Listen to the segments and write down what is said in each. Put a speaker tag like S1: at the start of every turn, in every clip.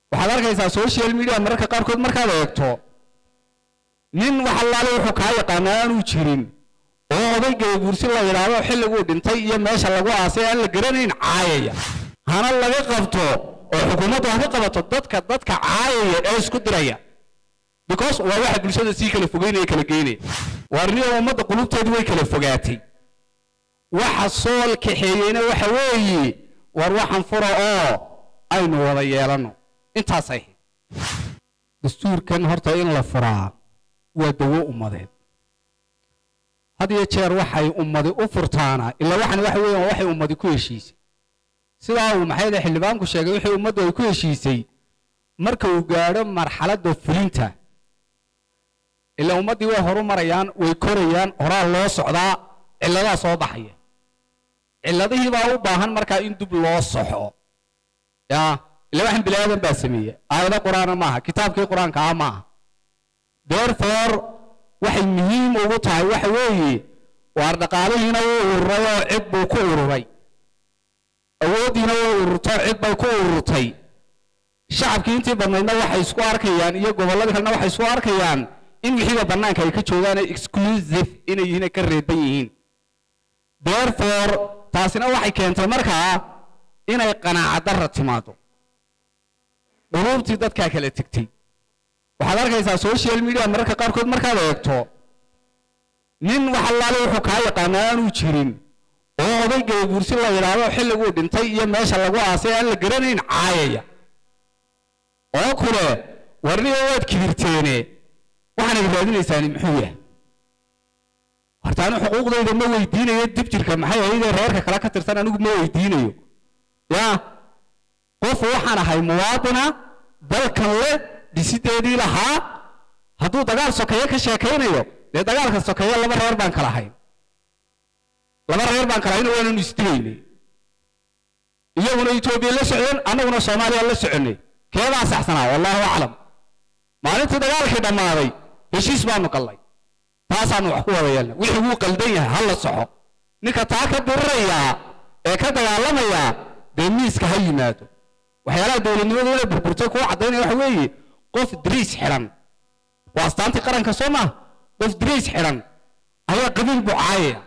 S1: waxaad arkaysaa social media mararka qaarkood markaad eegto nin wax allaale wuxuu kaa yaqaanaa aanuu jirin oo odaygay guursi la yidhaahdo xilliguu dhintay iyo meesha lagu aasay aan la garanayn caayaya hana laga qabto oo xukuumaddu haka qabato dadka dadka caayaya ee isku diraya because waa waxa bulshada sii kala fogeynaya kala geynaya waarniyo ummadda qulubteedu way kala fogaatay waxa sool kaxeeyeyna waxa weeye war waxaan fura oo aynu wada yeelanno intaasay ahayd dastuurkan horta in la furaa waa dawo ummadeed had iyo jeer waxay ummadi u furtaana ilaa waxan waxa weeyaan waxay ummadi ku heshiisay sidaa uu maxay dhahay xildhibaanku sheegay wixii ummaddu ay ku heshiisay marka uu gaadho marxaladda fulinta ilaa ummaddii way horu marayaan way korayaan horaa loo socdaa cilladaa soo baxaya cilladihii baa u baahan markaa in dib loo soxo ya ila waxan bini aadan baa sameeya aayado qur-aana maaha kitaabkii qur-aanka ah maaha therefore waxay muhiim ugu tahay waxa weeye waar dhaqaalihiina wuu ururay oo cid buu ku ururay awooddiina way ururtay cid bay ku ururtay shacabkii intii badnaydna waxay isku arkayaan iyo gobolladii kalena waxay isku arkayaan in wixiiba bannaanka ay ka joogaan exclusive inay yihiin ay ka reeban yihiin therefore taasina waxay keentay markaa inay qanaaca darra timaado quluubtii dadkaa kala tegtay waxaad arkaysaa social media mararka qaarkood markaad eegto nin wax allaale wuxuu kaa yaqaanaa aanuu jirin oo odaygay guursi la yidhaahdo xilliguu dhintay iyo meesha lagu aasay aan la garanayn caayaya oo kule warniyo waad kibirteene waxaanad raadinaysaani muxuu yahay horta anu xuquuqdayda ma weydiinayo dib jirka maxay ahaydee reerka kale ka tirsan anigu ma weydiinayo ya qof waxaan ahay muwaadina dalkan le dhisideedii lahaa hadduu dagaal sokeeye ka sheekaynayo dee dagaalka sokeeye laba reer baan kala hayn laba reer baan kala hayn waananu isdigaynay iyaguna etoobiya la socdeen annaguna soomaaliya la soconnay keebaa saxsanaa wallahu aclam maalintii dagaalkii dhammaaday heshiis baanu gallay taasaanu wax ku wada yeelna wixii wuu qaldan yahay ha la soxo ninka taa ka dirirayaa ee ka dagaalamayaa dee miiska ha yimaado waxyaalaha dowladnimadu inay burburtay kuwa caddaynaya waxa weeye qof dariis xidhan waa astaantii qaranka soo maaha qof dariis xidhan ayaa qabiil buu caayaya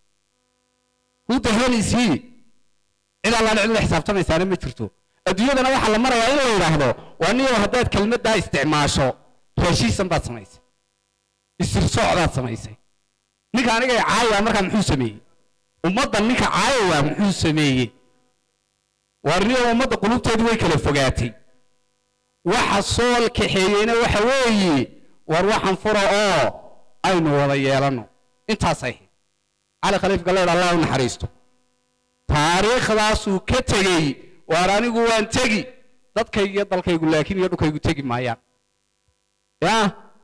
S1: who the hell is he cid allaan cid la xisaabtamaysaana ma jirto adduunyadana waxaa la marayaa in la yidhaahdo waa niyow haddaad kelmaddaa isticmaasho raashiisan baad samaysay isirsoocdaad samaysay ninka anigay caayaya markaa muxuu sameeyey ummaddan ninka caayaya muxuu sameeyey waarniyo ummadda qulubteedu way kala fogaatay waxa sool kaxeeyeyna waxa weeye war waxaan fura oo aynu wada yeelanno intaasay ahayd cali khaliif galleed allah u naxariisto taariikhdaasuu ka tegey waar anigu waan tegi dadkaygu iyo dalkaygu laakiin iyo dhulkaygu tegi maayaan ya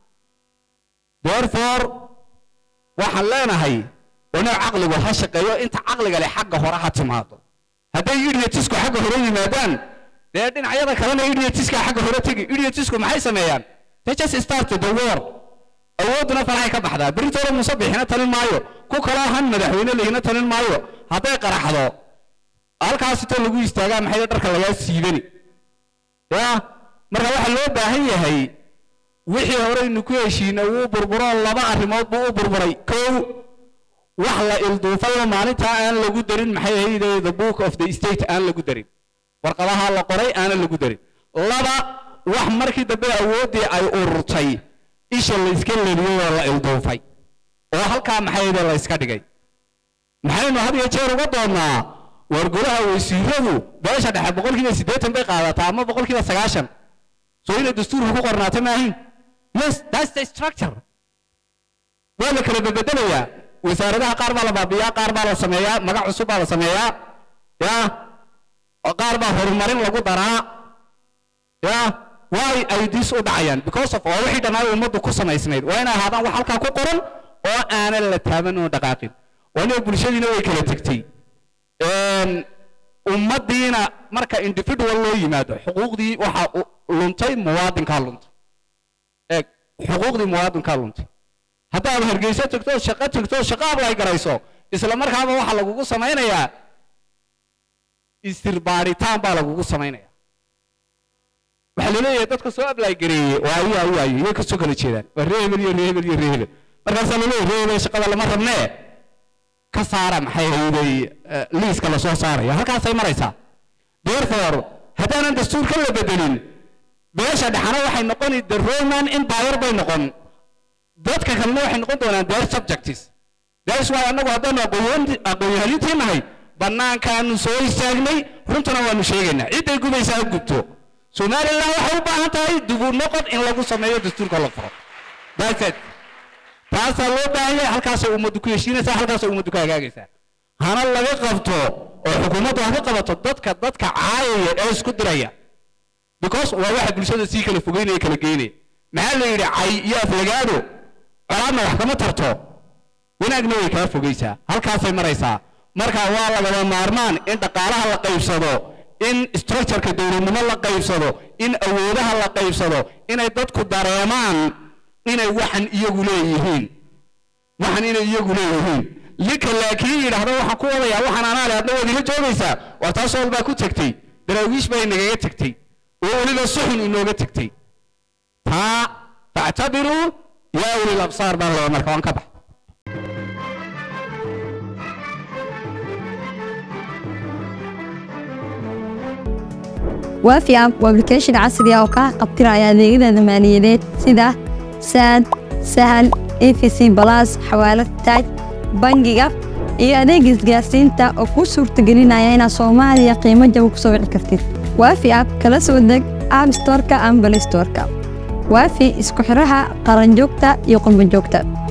S1: therefore waxaan leenahay inuu caqligu ha shaqeeyo inta caqliga leh xagga hore ha timaado hadday idiotisku xagga hore yimaadaan dee dhinacyada kalena idiotiska xagga hore tegi idiotisku maxay sameeyaan they just started the war awoodduna faraxay ka baxdaa beritoole muuse bixina talin maayo ku kaloo han madaxweyne lehina talin maayo hadday qaraxdo halkaasitoo lagu istaagaa maxay dharka lagaa siibani ya marka waxaa loo baahan yahay wixii horeynu ku heshiinay wuu burburo laba arrimood buu u burburay kow wax la ilduufayoo maalintaa aan lagu darin maxay ahayde the book of the state aan lagu darin warqadaha la qoray aanan lagu darin laba wax markii dambe awooddii ay ururtay isha layska leliyey oo la ilduufay oo halkaa maxay ahayde la yska dhigay maxaynu had iyo jeer uga doonnaa war golaha wasiiradu beesha dhexe boqolkiiba siddeetan bay qaadataa ama boqolkiiba sagaashan soo inay dastuurka ku qornaata maahin yes that's the structure waa la kala bedbedelayaa wasaaradaha qaar baa la baabiyaa qaar baa la sameeyaa magac cusub baa la sameeyaa ya qaar baa horumarin lagu daraa ya why ay dis u dhacayaan because of oo wixii dhanaa ummaddu ku samaysnayd waa inay ahaadaan wax halkaa ku qoran oo aanan la taaban oo dhaqaaqin waa inay bulshadiina way kala tegtay ummaddiina marka individual loo yimaado xuquuqdii waxaa luntay muwaadinkaa luntay eeg xuquuqdii muwaadinkaa luntay haddaad hargeyso tagto shaqo tagto shaqo ablay garayso isla markaaba waxaa lagugu samaynayaa istirbaaritaan baa lagugu samaynaya waxaa laleeyahay dadka soo ablay gareeyey waa ayo ayo ayo iyo kasoo kala jeedaan waa ree hebel iyo ree hebel iyo ree hebel markaasaa laleeyahay ree hebel shaqada lama rabnee ka saara maxay hayday liiska lasoo saaraya halkaasay maraysaa therefore haddaanan dastuurka la bedelin beesha dhexana waxay noqoni the roman empire bay noqon dadka kalena waxay noqon doonaan their subjects that's why annagu haddaanu aqoon-yahanintii nahay bannaankaanu soo istaagnay runtana waanu sheegaynaa cidday gudaysaa ha gubto somaliland waxay u baahan tahay dubu noqod in lagu sameeyo dastuurka la furo that's it taasaa loo baahan yahay halkaasay ummaddu ku heshiinaysaa halkaasay ummaddu ku hagaagaysaa hana laga qabto oo xukuumaddu ha ka qabato dadka dadka caayaya ee isku diraya because waa waxa bulshada sii kala fogeynaya kala geynaya maxaa la yidhi cay iyo aflagaado colaadna wax kama tarto wanaagna way kaa fogeysaa halkaasay maraysaa marka waa lagaba maarmaan in dhaqaalaha la qaybsado in structureka dowladnimo la qaybsado in awoodaha la qaybsado inay dadku dareemaan inay waxan iyagu leeyihiin waxan inay iyagu leeyihiin linka laakiin yidhaahdo waxaan ku wadayaa waxaan anaa le adna waad ila joogaysaa waa taas walbaa ku tegtay daraawiish baa inagaga tegtay oo weliba suxun inooga tegtay taa factabiruu yaa ulil absaar baan laba marka waan ka bax
S2: waafi app waa application casri ah oo kaa qabtiraya adeegyada maaliyadeed sida saad sahal efc balas xawaalad taaj bangiga iyo adeega isgaarsiinta oo kuu suurtagelinaya inaad soomaaliya qiimo jaba ku soo wici kartid waafi app kala soo deg app storeka ama balay storeka waafi isku xiraha qaranjoogta iyo qurbanjoogta